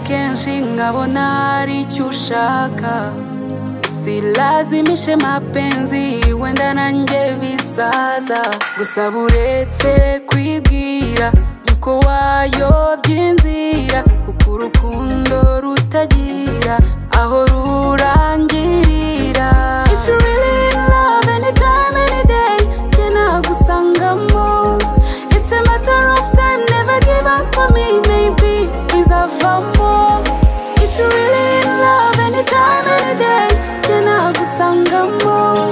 kenshi nkabona hari icyo ushaka silazimishe mapenzi wenda nanjye bisaza gusa buretse kwibwira yuko wayobye inzira kuko urukundo rutagira aho rurangirira If you really in love anytime, any day, jye nagusangamo. It's a matter of time, never give up on me, maybe bizavamo. If you really in love anytime, any day, jye nagusangamo.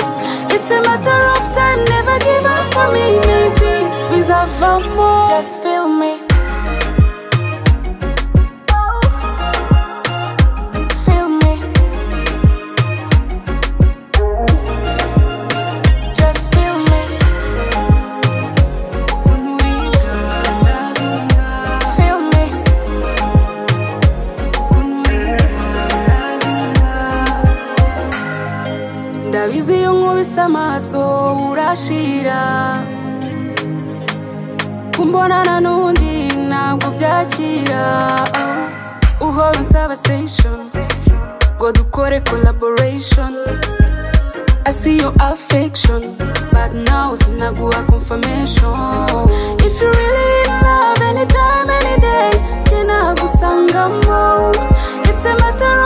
It's a matter of time, never give up on me, maybe bizavamo. Just feel me, feel me, just feel me. Feel me, ndabizi iyo nkubise amaso urashira kumbonana n'undi ntabwo byakira uhora unsaba station ngo dukore collaboration I see your affection, but now sinaguha confirmation. If you really in love, anytime, any day, jye nagusangamo. It's a matter